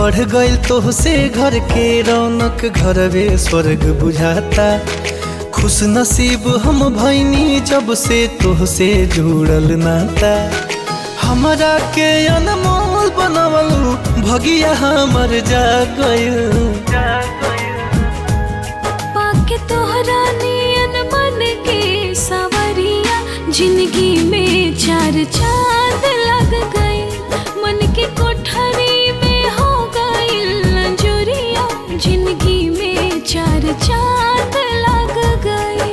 बढ़ गइल तोहसे घर के रौनक घरवे स्वर्ग बुझाता खुश नसीब हम भैनी जब से तोहसे जुड़ल नाता हमरा के अनमोल बनवलू भगिया हमर जा गइल पाके तोहरा नियन मन के सवरिया जिंदगी में चार चांद लग गए मन के कोठरी में हो गइल अंजुरिया जिंदगी में चार चांद लग गइल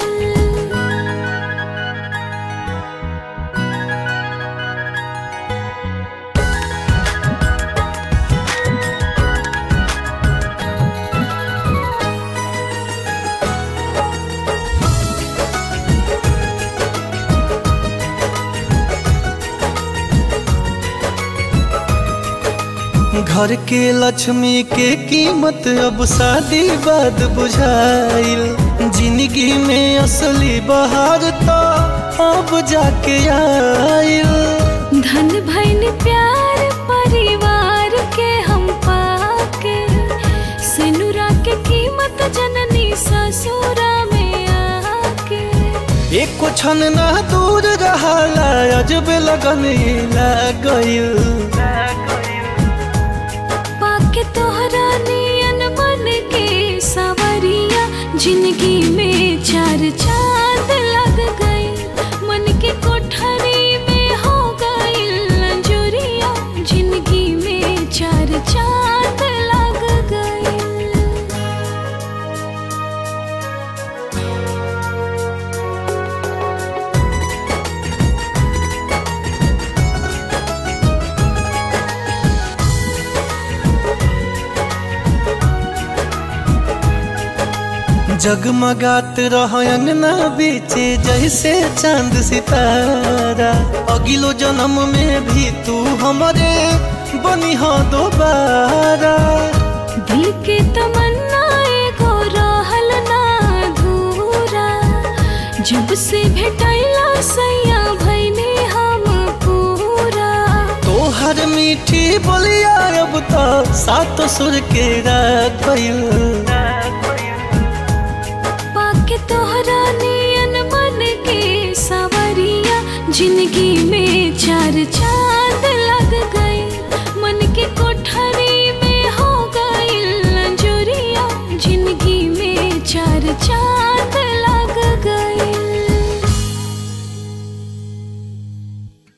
घर के लक्ष्मी के कीमत अब शादी बाद बुझाइल जिंदगी में असली बहार तो अब जाके आइल धन भैन प्यार परिवार के हम पाके सिनुरा के कीमत जननी ससुरा में आके एको क्षण ना दूर रहाला अजब लगन गइल पाके तोहरा नियन मन के सवरिया जिंदगी में चार चांद लग गए मन के कोठरी में हो गइल अंजुरिया जिंदगी में चार चांद लग गए जगमगात रह अंगना बीचे जैसे चांद सितारा अगिलो जन्म में भी तू हमरे बनी हो दोबारा दिल के तमन्ना एगो रहल ना अधूरा जब से भेटैला सैया भैने हम पूरा तोहर मीठी बोलिया अब तो सात सुर के राखल पाके तोहरा नियन मन के सवरिया जिंदगी